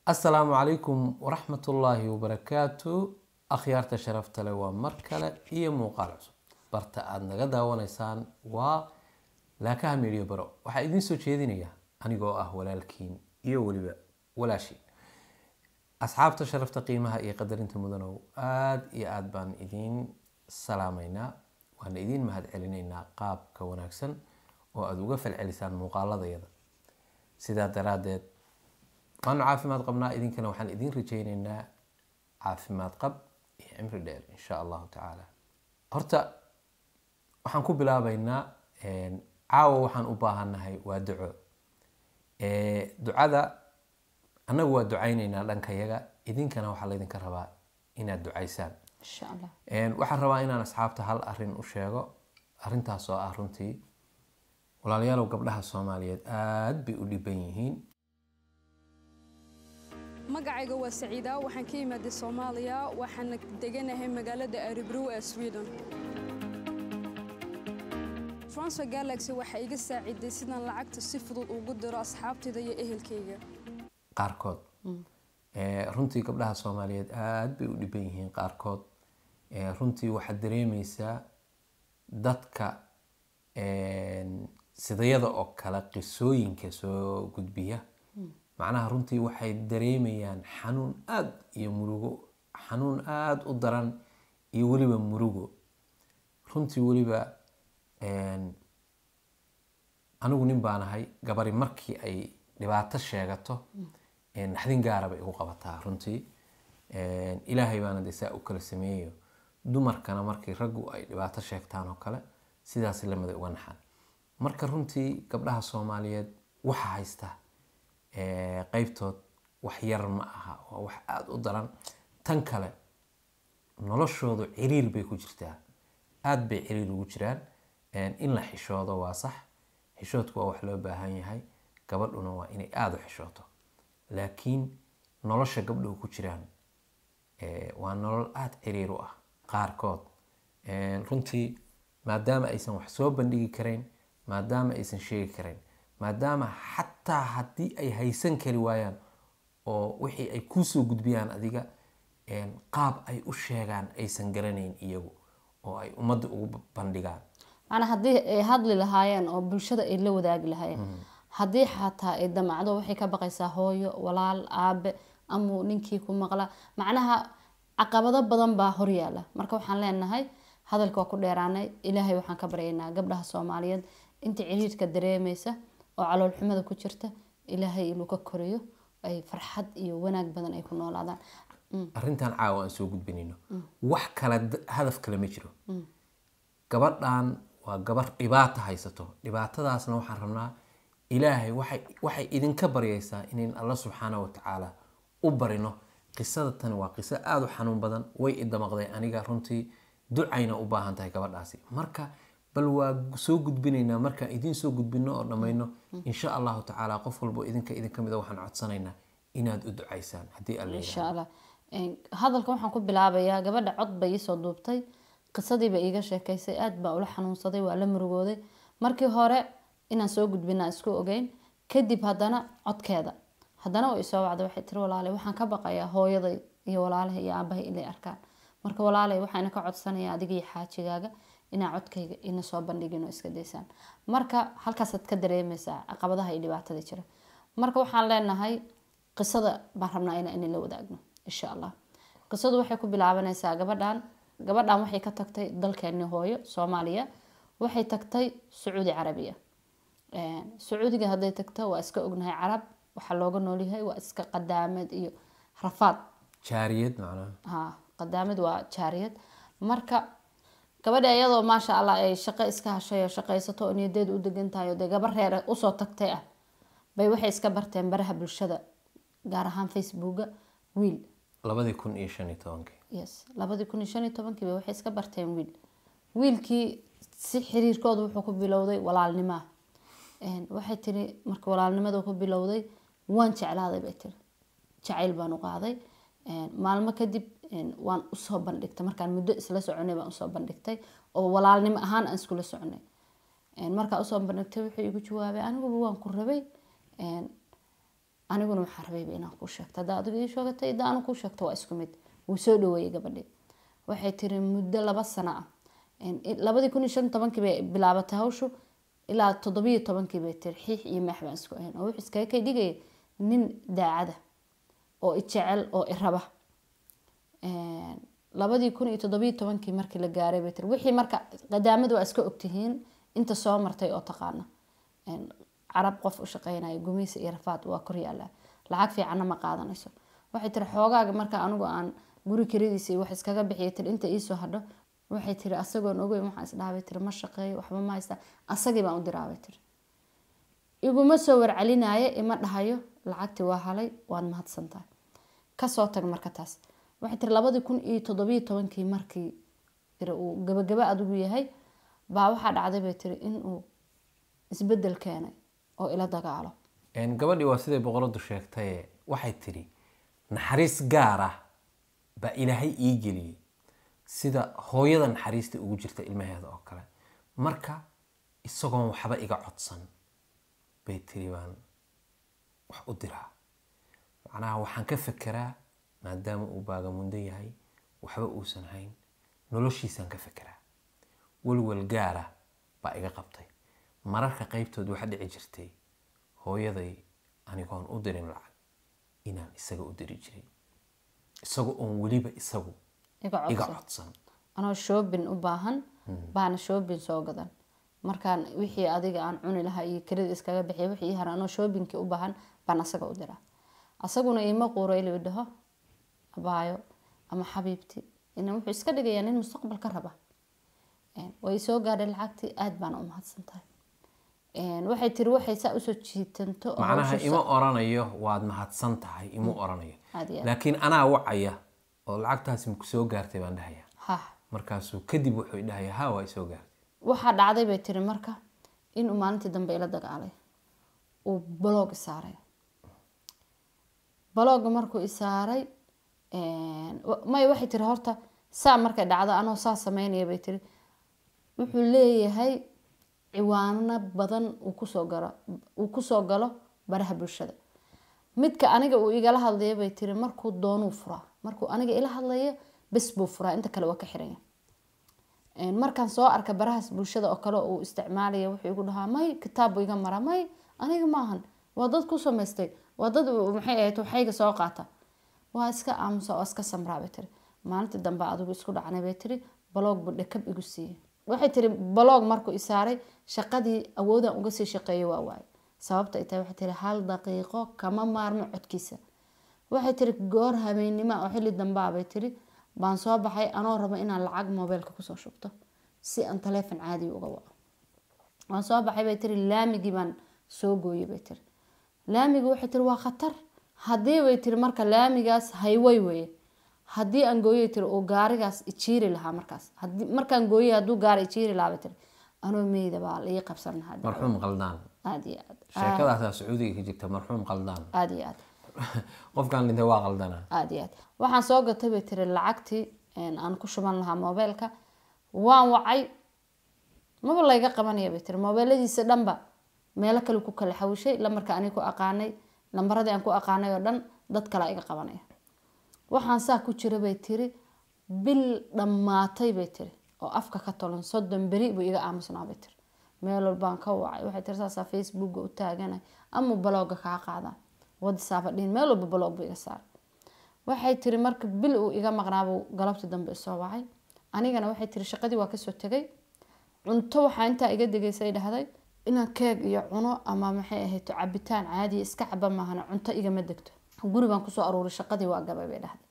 asalaamu calaykum waraxmatullaahi wabarakaatu akhyaarta sharafta leh waa mar kale iyo muuqaal cusub barta aada naga daawanaysaan waa laakaha meediyo baro waxaa idiin soo jeedinaya anigoo ah walaalkiin iyo weliba walaashiin asxaabta sharafta qiimaha iyo qadarinta mudanow aada iyo aada baan idiin salaamaynaa waana idiin mahad celinaynaa qaabka wanaagsan oo aada uga falcelisaan muuqaaladayada sidaa daraaddeed waanu caafimaad qabnaa idinkana waxaan idiin rajaynaynaa caafimaad qab iyo cimri dheer insha allahu tacaala horta waxaan ku bilaabaynaa caawa waxaan u baahannahay waa duco ducada annagu waa ducaynaynaa dhankayaga idinkana waxaa laydinka rabaa inaad ducaysaan insha allah waxaan rabaa inaan asxaabta hal arin u sheego arintaas oo ah runtii walaalayaalow gabdhaha soomaaliyeed aada bay u dhiban yihiin magacayga waa saciida waxaan ka imaaday soomaaliya waxaana deganahay magaalada aribrow ee sweden transfer galaxy waxaa iga saaciday sidaan lacagta si fudud ugu diro asxaabtayda iyo ehelkayga qaarkood runtii gabdhaha soomaaliyeed aada bay u dhiban yihiin qaarkood runtii waxaad dareemeysaa dadka sidayada oo kale qisooyinka soo gudbiya macnaha runtii waxay dareemayaan xanuun aada iyo murugo xanuun aada u daran iyo weliba murugo runtii weliba anigu nin baan ahay gabari markii ay dhibaato sheegato naxdin gaara bay igu qabataa runtii ilaahay baana de saa u kala sameeyayo dumarkana markii raggu ay dhibaato sheegtaan oo kale sidaas lamida uga naxan marka runtii gabdhaha soomaaliyeed waxa haysta qeybtood wax yar ma aha waa wax aada u daran tan kale noloshoodu ciriir bay ku jirtaa aada bay ciriir ugu jiraan in la xishoodo waa sax xishoodku waa wax loo baahan yahay gabadhuna waa inay aada u xishooto laakiin nolosha gabdhuhu ku jiraan waa nolol aada ciriir u ah qaarkood runtii maadaama aysan wax soo bandhigi karayn maadaama aysan sheegi karayn maadaama xataa haddii ay haysan kari waayaan oo wixii ay kuusoo gudbiyaan adiga qaab ay u sheegaan aysan garanayn iyagu oo ay ummadda ugu bandhigaan macnaa haddii ay hadli lahaayeen oo bulshada ay la wadaagi lahaayeen haddii xataa ay damacdo waxay ka baqaysaa hooyo walaal aabe amuu ninkii ku maqla macnaha caqabado badan baa horyaala marka waxaan leenahay hadalka waa ku dheeraanay ilaahay waxaan ka baryaynaa gabdhaha soomaaliyeed inta ciriirka dareemeysa oo caloolxumada ku jirta ilaahay inuu ka koriyo ay farxad iyo wanaag badan ay ku noolaadaan arrintan caawa aan soo gudbinayno wax kale hadaf kale ma jiro gabadhan waa gabar dhibaato haysato dhibaatadaasna waxaan rabnaa ilaahay waxay waxay idinka baryaysaa inayn alla subxaana watacaala u barino qisada tani waa qiso aada u xanuun badan way idamaqday aniga runtii ducayna u baahan tahay gabadhaasi marka bal waa soo gudbinaynaa markaan idiin soo gudbino oo dhammayno insha allahu tacaala qof walbo idinka idinka mida waxaan codsanaynaa inaad u ducaysaan haddii alla insha allah hadalka waxaan ku bilaabayaa gabadha cod bay iisoo duubtay qisadiiba iiga sheekaysay aada baa ula xanuunsaday waa la murugooday markii hore inaan soo gudbinaa isku ogeyn kadib haddana codkeeda haddana way isoo wacday waxay tiri walaalay waxaan ka baqayaa hooyaday iyo walaalahay iyo aabahay inay arkaan marka walaalay waxaana ka codsanayaa adiga iyo xaajigaaga inaa codkayga ina soo bandhigin oo iska daysaan marka halkaasaad ka dareemeysaa caqabadaha iyo dhibaatada jira marka waxaan leenahay qisada baan rabnaa ina ina la wadaagno insha allah qisadu waxay ku bilaabanaysaa gabadhan gabadhan waxay ka tagtay dalkeeni hooyo soomaaliya waxay tagtay sacuudi carabiya sacuudiga hadday tagto waa iska ognahay carab waxaa looga noolyahay waa iska qadaamad iyo rafaad jaariyad macnaha ha qadaamad waa jaariyad marka gabadha iyadoo maasha allah ay shaqo iska hashay oo shaqaysato oo niyadeeda u degan tahay oo dee gabar reer usoo tagtay ah bay waxay iska barteen baraha bulshada gaar ahaan facebooka wiil labadii kun iyo shan iyo tobankii yes labadii kun iyo shan iyo tobankiiba waxay iska barteen wiil wiilkii si xiriirkooda wuxuu ku bilowday walaalnimaa waxay tiri marka walaalnimada ku bilowday waan jeclaaday bay tiri jacayl baan u qaaday maalmo kadib waan usoo bandhigtay markaan muddo isla soconay baan usoo bandhigtay oo walaalnimo ahaan aan iskula soconay markaa usoo bandhigtay wuxuu igu jawaabay aniguba waan ku rabay aniguna waxaan rabayba inaan kuu sheegto haddaa adigu ii sheegatay haddaa anu kuu sheegto waa isku mid wuu soo dhaweeyey gabadhii waxay tiri muddo laba sano ah labadii kun iyo shan tobankii bay bilaabatay hawshu ilaa toddobiyo tobankii bay tiri xiix iyo meex baan isku ahayn oo wuxuu iskaga kay dhigaya nin daacada oo i jecel oo i raba labadii kun iyo toddobiyo tobankii markii la gaaray bay tiri wixii marka qadaamada waa iska ogtihiin inta soo martay oo taqaana carab qof u shaqeynaya gumaysi iyo rafaad waa kor yaallaa lacag fiicanna ma qaadanayso waxay tiri xoogaaga marka anigu aan guri kiradiisa iyo wax iskaga bixiya tiri inta iisoo hadho waxay tiri asagoon ogeyn waxaan isdhahabay tiri ma shaqeeyo waxba ma haysta asagii baan u diraabay tiri iguma soo warcelinaayo ima dhahayo lacagtii waa halay waad mahadsantahay kasoo tag marka taas waxay tiri labadii kun iyo toddobiyo tobankii markii tiri uu gabagaba adigu yahay baa waxaa dhacday bay tiri inuu isbedel keenay oo ila dagaalo gabadhii waa siday boqoradu sheegtaye waxay tidhi naxariis gaar ah baa ilaahay ii geliyey sida hooyada naxariista ugu jirta ilmaheeda oo kale marka isagoon waxba iga codsan bay tiri baan wax u diraa macnaha waxaan ka fekeraa maadaama uu baagamundo yahay waxba uusan hayn noloshiisaan ka fekeraa walwal gaara baa iga qabtay mararka qaybtood waxa dhici jirtay hooyaday anigoon u dirin lacag inaan isaga u diri jiray isaga oon weliba isagu iga codsan anoo shoobin u baahan baana shoobin soo gadan markaan wixii adiga aan cuni lahaa iyo kelida iskaga bixiya wixii hara anoo shoobinkii u baahan baan asaga u diraa asaguna ima quuro iluu dhaho abaayo ama xabiibti ina wuxuu iska dhigayaa nin mustaqbal ka raba way soo gaadhay lacagtii aada baana u mahadsan tahay waxay tiri waxay saa usoo jiitanto oo macnaha hawsha ima oranayo waad mahadsan tahay ima oranayo Aad iyo aad. laakiin anaa wacaya oo lacagtaasi maku soo gaartay baan dhahaya ha markaasuu kadib wuxuu dhahaya ha waa isoo gaartay waxaa dhacday bay tiri marka inuu maalintii dambe ila dagaalay uu balog isaaray balooga markuu isaaray may waxay tiri horta saa markay dhacdo anoo saa sameynaya bay tiri wuxuu leeyahay ciwaano badan uu kusoo galo uu kusoo galo baraha bulshada midka aniga uu igala hadlaya bay tiri markuu doonuu furaa markuu aniga ila hadlayo bes buu furaa inta kale waa ka xiranya markaan soo arka barahaas bulshada oo kale uu isticmaalaya wuxuu igu dhahaa may kitaab buu iga maraa may aniga maahan waa dad ku samaystay waa dad maxay ahayd waxayga soo qaata waa iska aamusa oo iska samraa bay tiri maalintii dambe adigu isku dhacnay bay tiri baloog buu dhakab igu siiyey waxay tiri baloog markuu isaaray shaqadii awoodaan uga sii shaqeeyo waa waaye sababta ay tahay waxay tiri hal daqiiqo kama maarmo codkiisa waxay tiri goor habeennimo oo xilli dambaa bay tiri baan soo baxay anoo rabo inaan lacag moobeelka kusoo shubto si aan taleefon caadiga uga waco waan soo baxay bay tiri laamigii baan soo gooyay bay tiri laamigi waxay tiri waa khatar haddii bay tiri marka laamigaas hayway weye haddii aan gooyay tiri uu gaarigaas ijiiri lahaa markaas haddii markaan gooyay hadduu gaari ijiiri lahaa bay tiri anoo meyda baa la ii qabsan lahaa marxuum qaldaan aad iyo aad sheekadaasaa sacuudiga ka jirta marxuum qaldaan aad iyo aad qofkan dhintay waa qaldanaa aad iyo aad waxaan soo gatay bay tiri lacagtii aan ku shuban lahaa moobeelka waan wacay maba layga qabanaya bay tiri moobeeladiisa dhanba meelo kale ku kala xawishay lamarka ani ku aqaanay lambaradii aan ku aqaanay oo dhan dad kale iga qabanaya waxaan saa ku jira bay tiri bil dhammaatay bay tiri oo afka ka tolan soddon beri buu iga aamusnaa bay tiri meel walbaan ka wacay waxay tiri saasaa facebooka u taaganay ama balooga kaa qaadaa wadisaaba dhihin meel walba baloog buu iga saaray waxay tiri marka bil uu iga maqnaabuu galabtii dambe isoo wacay anigana waxay tiri shaqadii waa kasoo tegay cunto waxaa intaa iga degaysay dhahday inaan keeg iyo cuno ama maxay ahayd cabitaan caadiya iska caba maahana cunto igama degto guri baan kusoo aruuray shaqadii waa gabay bay dhahday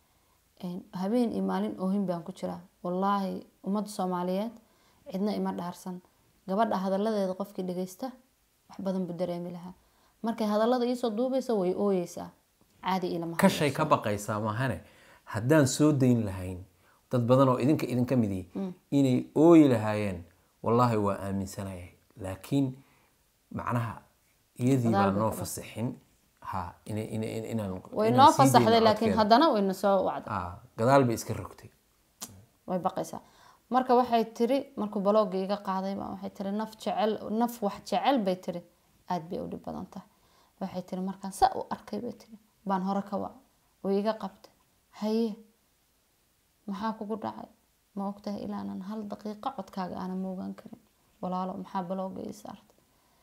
habeen iyo maalin oohin baan ku jiraa wallaahi ummadda soomaaliyeed cidna ima dhaarsan gabadha hadaladeeda qofkii dhageysta wax badan buu dareemi lahaa markay hadalada iisoo duubaysa way ooyeysaa caadi ilama kashay ka baqaysaa maahane haddaan soo dayn lahayn dad badan oo idinka idinka mid yihi inay ooyi lahaayeen wallaahi waa aaminsanayay laakiin macnaha iyadii baa noo fasixin ha ina- ina- ina- inaan way inaan noo sii dayno fasaxday laakiin codkeeda. haddana wayna soo wacday Ah, gadaal bay iska rogtay way baqaysaa marka waxay tiri markuu balooga iga qaaday baa waxay tiri naf jecel naf wax jecel bay tiri aada bay u dhib badan tahay waxay tiri markaan saa u arkay bay tiri baan hore ka wac way iga qabtay haye maxaa kugu dhacay ma ogtahay ilaanan hal daqiiqo codkaaga aanan moogaan karin walaalo maxaa balooga ii saartay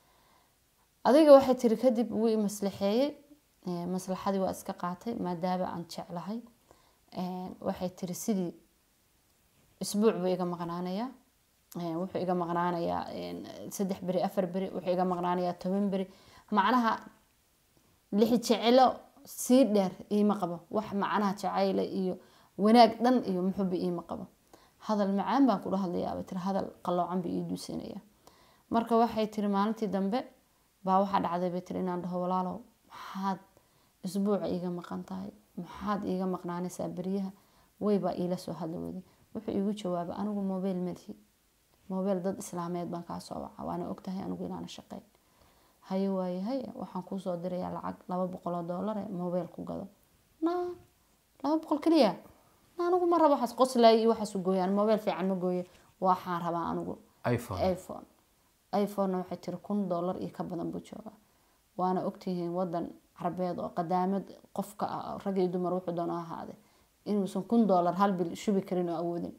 adiga waxay tiri kadib wuu i maslaxeeyey Eh, maslaxadii waa iska qaatay maadaama aan jeclahay Eh, waxay tiri sidii isbuuc buu iga maqnaanayaa Eh, wuxuu iga maqnaanayaa eh, saddex beri afar beri wuxuu iga maqnaanayaa toban beri macnaha lixi jecelo sii dheer iima qabo wax macnaha jacayle iyo wanaag dhan iyo muxuba iima qabo hadal macaan baan kula hadlayaaba tiri hadal qaloocan buu ii duusinaya marka waxay tiri maalintii dambe baa waxaa dhacday bay tiri inaan dhaho walaalow maxaad isbuuca iiga maqan tahay maxaad iiga maqnaanaysaa beryaha waybaa iila soo hadla weyday wuxuu iigu jawaabay anigu mobile melihi mobile dad islaameed baan kaa soo waca waana ogtahay anigu inaana shaqeyn haye waaye haye waxaan kuusoo dirayaa lacag laba boqol oo doolar ee mobile ku gado na laba boqol keliya na anigu ma rabo waxaas qoslay iyo waxaas u gooyaan mobile fiican ma gooye waxaan rabaa anigu iphone iphone iphonena waxay tiri kun doolar iyo ka badan buu joogaa waana ogtihiin wadan carabeed oo qadaamad qofka ah rag iyo dumar wuxuu doona ha ahaade inuusan kun doolar hal bil shubi karin oo awoodin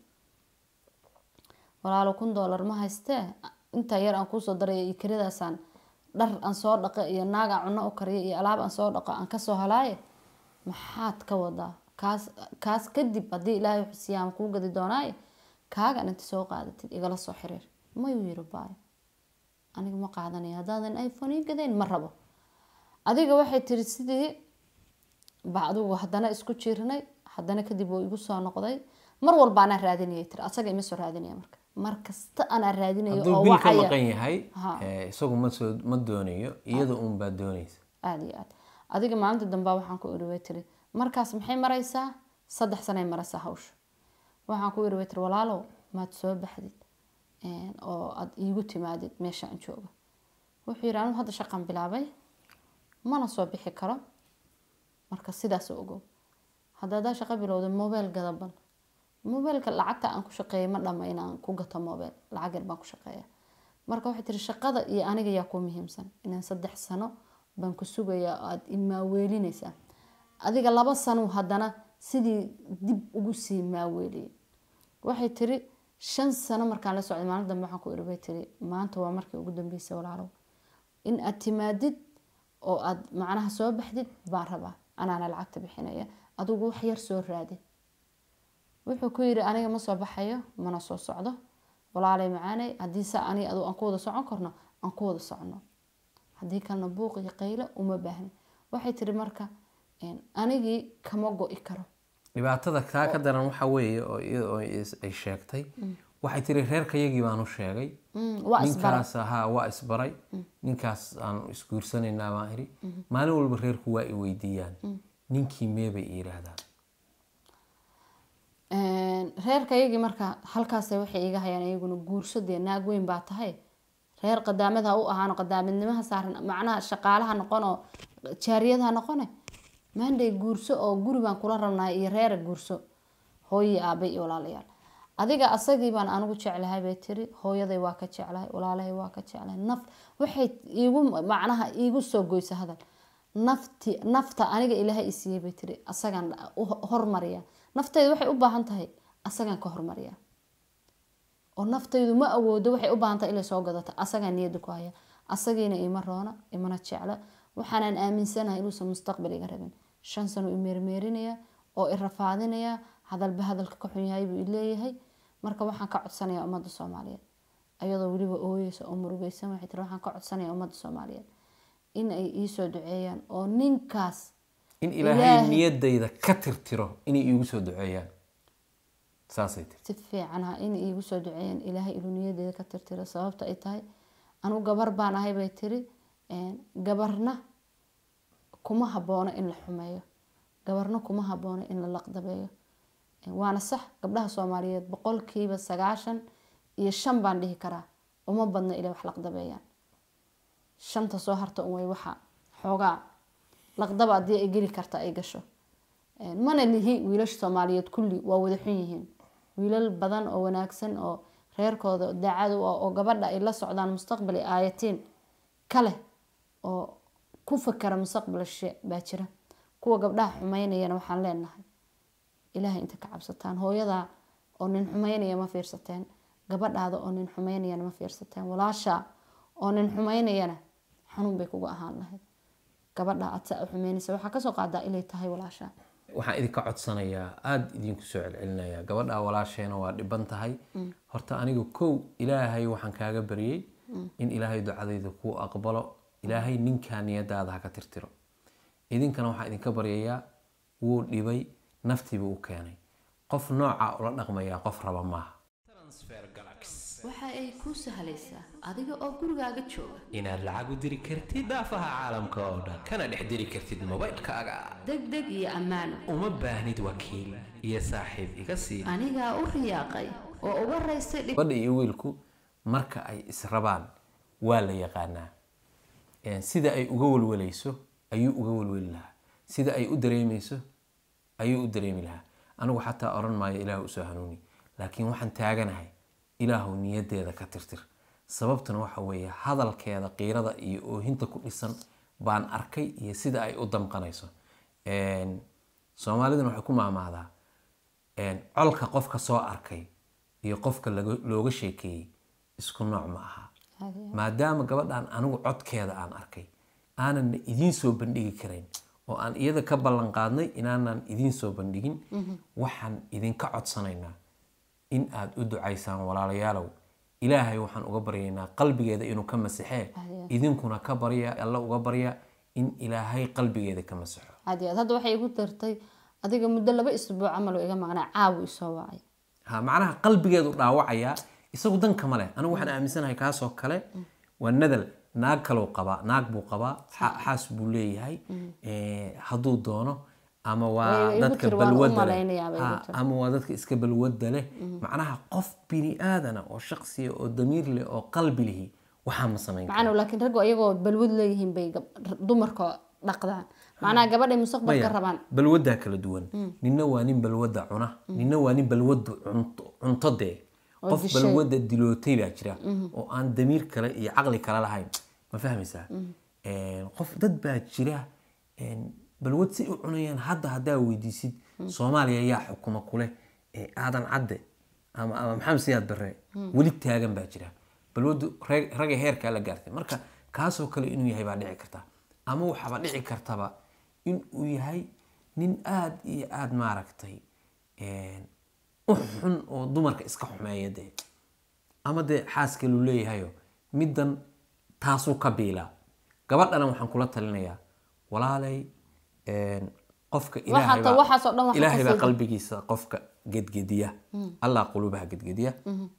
walaalo kun doolar ma haystee intaa yar aan kuusoo daraya iyo kelidaasaan dhar aan soo dhaqo iyo naag aan cunno u kariyo iyo alaab aan soo dhaqo aan kasoo halaaye maxaad ka wadaa kaas kaas kadib haddii ilaahay xusiyaan kuu gadi doonaaye kaagan inta soo qaadatid igala soo xiriir mayuu yiri baayo aniga ma qaadanayo haddaadan iphone ii gadayn ma rabo adiga waxay tiri sidii ba adigu haddana isku jiirnay haddana kadib wuu igu soo noqday mar walba anaa raadinayay tiri asaga ima soo raadinaya marka mar kasta anaa raadinayo hadduu oo bil ka wacaya maqan yahay Ha. eh, isagu ma soo ma doonayo iyada uun baa doonaysa aada iyo aad adiga maalinta dambaa waxaan ku iri way tiri markaas maxay maraysaa saddex sanay maraysaa hawsha waxaan ku iri way tiri walaalow maad soo baxdid een, oo aada iigu timaadid meesha aan joogo wuxuu yidhi anigu hadda shaqan bilaabay mana soo bixi karo marka sidaas u ogow hadda haddaa shaqo bilowda mobile gadaban mobileka lacagta aan ku shaqeeya ma dhama inaan ku gato mobile lacag yar baan ku shaqeeya marka waxay tiri shaqada iyo aniga yaa ku muhiimsan inaan saddex sano baan ku sugayaa oo aada imaaweelinaysaa adiga laba sano haddana sidii dib ugu sii maaweeliyay waxay tiri shan sano markaan la socday maalin dambe waxaan ku iri bay tiri maanta waa markii ugu dambeysay walaalow in aad timaadid oo aad macnaha soo baxdid baan rabaa anaana lacagta bixinaya adigu wax yar soo raadi wuxuu ku yiri aniga ma soo baxayo mana soo socdo walaalay macaanay haddii sa ani adu aan ku wada socon karno aan ku wada socono haddii kalena buuq iyo qaylo uma baahni waxay tiri marka een, anigii kama go-i karo dhibaatada kaa ka daran waxa weeye oo iyada oo is- ay sheegtay waxay tiri reerkayagii baan u sheegay Mm, waa isbaray ninkaas ahaa waa isbaray ninkaas aan isguursanaynaa baan iri maalin walba reerku waa i weydiiyaan ninkii meebay i yidhaahdaan Een, reerkayagii marka halkaasay waxay iga hayaan iyaguna guurso dee naag weyn baa tahay reer qadaamad ha u ahaano qadaamidnimaha saaran macnaha shaqaalaha noqon oo jaariyad ha noqone maanday guurso oo guri baan kula rabnahay iyo reera guurso hooyii aabay iyo walaalayaal adiga asagii baan anigu jeclahay bay tiri hooyaday waa ka jeclahay walaalahay waa ka jeclahay naf waxay iigu macnaha iigu soo goysa hadal nafti nafta aniga ilaahay i siiyey bay tiri asagaan u hormariya naftayda waxay u baahan tahay asagaan ka hormariya oo naftaydu ma awoodo waxay u baahan tahay inay soo gadato asagaan niyada ku haya asagiina ima roona imana jecla waxaanaan aaminsanahay inuusan mustaqbal iga rabin shan sano i meermeerinaya oo i rafaadinaya hadalba hadalka ka xun yahay buu i leeyahay marka waxaan ka codsanayaa ummadda soomaaliyeed ayadoo weliba ooyeysa oo murugeysan waxay tiri waxaan ka codsanayaa ummadda soomaaliyeed in ay iisoo duceeyaan oo ninkaas in ilaahay Ilaahay. niyadayda ka tirtiro inay iigu soo duceeyaan saasay tiri si fiican ha in iigu soo duceeyaan ilaahay inuu niyadeeda ka tirtiro sababta ay tahay anigu gabar baan ahay bay tiri een, gabarna kuma haboono in la xumeeyo gabarna kuma haboono in la laqdabeeyo Een, waana sax gabdhaha soomaaliyeed boqolkiiba sagaashan iyo shan baan dhihi karaa uma badna ilay wax laqdabeeyaan shanta soo harta un way waxa xoogaa laqdaba haddii ay geli karta ay gasho Een, mana lihi wiilasha soomaaliyeed kulli waa wada xun yihiin wiilal badan oo wanaagsan oo reerkooda daacad u ah oo gabadha ay la socdaan mustaqbali aayatiin kale oo ku fakara mustaqbal shishe baa jira kuwa gabdhaha xumeynayana waxaan leenahay ilaahay inta ka cabsataan hooyadaa oo nin xumeynaya ma fiirsateen gabadhaada oo nin xumeynayana ma fiirsateen walaashaa oo nin xumeynayana xanuun bay kuga ahaan lahayd gabadha aad saa u xumeynaysa waxaa kasoo qaadaa inay tahay walaashaa waxaan idinka codsanayaa aada idinku soo celcelinayaa gabadha walaasheena waa dhiban tahay horta aniga kow ilaahay waxaan kaaga baryey in ilaahay ducadayda kuu aqbalo ilaahay ninkaa niyadaada haka tirtiro idinkana waxaan idinka baryayaa wuu dhibay naftiiba u keenay qof nooca ula dhaqmayaa qof raba maaha waxa ay kuu sahlaysaa adiga oo gurigaaga jooga inaad lacag u diri kartid daafaha caalamka oo dhan kana dhex diri kartid mobaylkaaga degdeg iyo ammaano uma baahnid wakiil iyo saaxiib iga sii anigaa u riyaaqay oo uga raystay dhib gabadha iyo wiilku marka ay israbaan waa la yaqaanaa Een, sida ay uga walwalayso ayuu uga walwali lahaa sida ay u dareemayso ayuu u dareemi lahaa anigu xataa oran maayo ilaah usoo hanuuni laakiin waxaan taaganahay ilaahu niyadeeda ka tirtir sababtuna waxa weeye hadalkeeda qiirada iyo oohinta ku dhisan baan arkay iyo sida ay u damqanayso Een, soomaaliduna waxay ku maahmaahdaa een, colka qofka soo arkay iyo qofka laga- looga sheekeeyey isku nooc ma aha maadaama gabadhan anigu codkeeda aan arkay aanan idiin soo bandhigi karayn oo aan iyada ka ballan qaadnay inaanan idiin soo bandhigin waxaan idinka codsanaynaa in aad u ducaysaan walaalayaalow ilaahay waxaan uga baryaynaa qalbigeeda inuu ka masixee idinkuna ka barya alla uga barya in ilaahay qalbigeeda ka masixo aad iyo aad hadda waxay igu dartay adiga muddo laba isbuuc camal oo iga maqnaa caawu isoo wacay ha macnaha qalbigeedu dhaawacayaa isagu dan kama leh anigu waxaan aaminsanahay kaasoo kale waa nadal naag kalou qabaa naag buu qabaa xa- xaas buu leeyahay Eh, hadduu doono ama waa Way- igu dadka tiri, waan u balwadda leh malaynayaa bay igu Ha, tiri. ama waa dadka iska balwadda leh macnaha qof bini aadana oo shaqsiya oo damiir leh oo qalbi lihi waxaa ma samayn karo macana laakiin raggu ayagoo balwad leeyihiin bay gab- dumarka dhaqdaan macnaha gabadhay mustaqbalka Maya, rabaan balwaddaa kala duwan nina waa nin balwadda cuna nina waa nin balwadda cunto cunto dee qof dishay. balwadda dilootay baa jira oo aan damiir kale iyo caqli kale lahayn ma fahmaysaa qof dad baa jira een, balwad si u cunayaan hadda haddaa weydiisid soomaaliya yaa xukuma kuleh ee aadan cadde ama ama maxamed siyaad barre weli taagan baa jira balwaddu rag- ragga heerkaa la gaartay marka kaasoo kale inuu yahay baa dhici karta ama waxaaba dhici kartaba in uu yahay nin aada iyo aada maaragtay een, u xun oo dumarka iska xumeeya dee ama dee xaaska lu leeyahayo middan taasuu ka biilaa gabadhana waxaan kula talinayaa walaalay een, qofka ilaahay Waxaa ta- waxaasoo dhan baa- waxaa ilaahay ka baa sii- qalbigiisa qofka gedgediya allah qulubaha gedgediya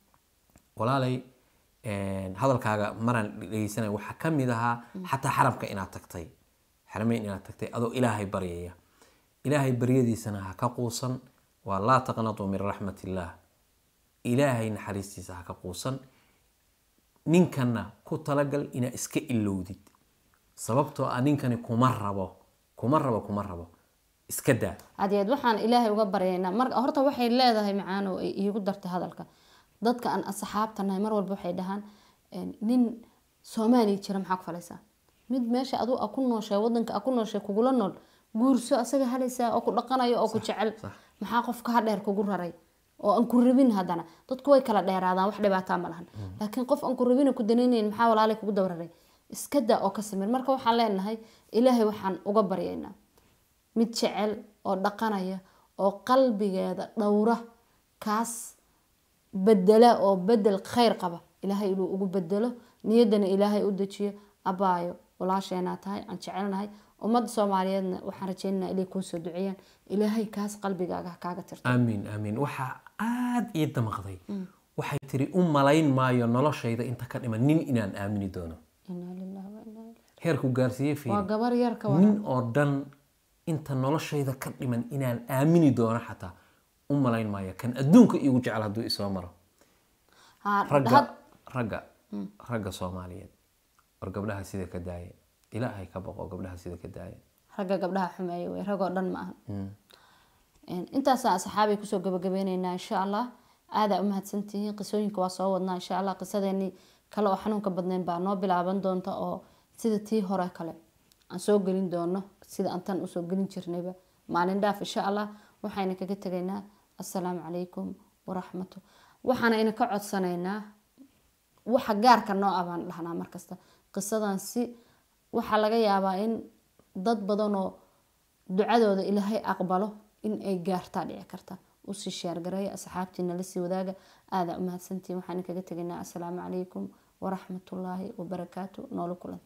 walaalay een, hadalkaaga maraan dhegeysanaya waxaa ka mid ahaa xataa xaramka inaad tagtay xarameyn inaad tagtay adoo ilaahay baryaya ilaahay baryadiisana ha ka quusan waa laa taqnatu min raxmat illaah ilaahay naxariistiisa ha ka quusan ninkanna ku talagal inaa iska ilowdid sababtoo ah ninkani kuma rabo kuma rabo kuma rabo iska daa cadeed waxaan ilaahay uga baryaynaa mar horta waxay leedahay macaano ay iigu dartay hadalka dadka aan asxaabta nahay mar walba waxay dhahaan een, nin soomaaliya jira maxaa ku falaysaa mid meesha adu a ku nooshay wadanka a ku nooshay kugula nool guurso asaga halaysaa oo ku dhaqanayo oo ku jecel maxaa qofka ha dheer kugu raray oo aan ku rabin haddana dadku way kala dheeraadaan wax dhibaataa ma lahan laakiin qof aan ku rabin oo ku danaynayn maxaa walaalay kugu dawraray iska daa oo ka samir marka waxaan leenahay ilaahay waxaan uga baryaynaa mid jecel oo dhaqanaya oo qalbigeeda dhowra kaas bedela oo bedel khayr qaba ilaahay inuu ugu bedelo niyaddana ilaahay u dejiyo abaayo walaasheenaa tahay aan jecelnahay ummadda soomaaliyeedna waxaan rajaynaynaa ilay kuu soo duceeyaan ilaahay kaas qalbigaaga ha kaaga tirto aamiin aamiin waxaa aada ii damaqday waxay tiri u malayn maayo noloshayda inta ka dhiman nin inaan aamini doono inaa lillahi wa inaa ilaihi heerku gaarsiiye waa fiiri gabar yar ka waran nin oo dhan inta noloshayda ka dhiman inaan aamini doono xataa u malayn maayo kan adduunka iigu jecel hadduu isoo maro Ha, ragga had- ragga ragga soomaaliyeed war gabdhaha sida ka daaya ilaahay ka baqo gabdhaha sida ka daaya ragga gabdhaha xumeeya wey ragoo dhan ma aha intaasaan asxaabay kusoo gabagabeyneynaa insha allah aadaa u mahadsantihiin qisooyinka waa soo wadnaa insha allah qisadeenii kale oo xanuunka badnayn baa noo bilaaban doonta oo sida tii hore kale aan soo gelin doono sida aan tan usoo gelin jirnayba maalin dhaaf insha allah waxayna kaga tegaynaa assalaamu calaykum waraxmatu waxaana ina ka codsanaynaa waxa gaarka noo ah baan dhahnaa markasta qisadan si waxaa laga yaabaa in dad badanoo ducadooda ilaahay aqbalo in ay gaartaa dhici karta usii sheergareeya asxaabtiina lasii wadaaga aadaa u mahadsantiin waxaan kaga tegaynaa assalaamu calaykum waraxmatullaahi wabarakaatu noola kulan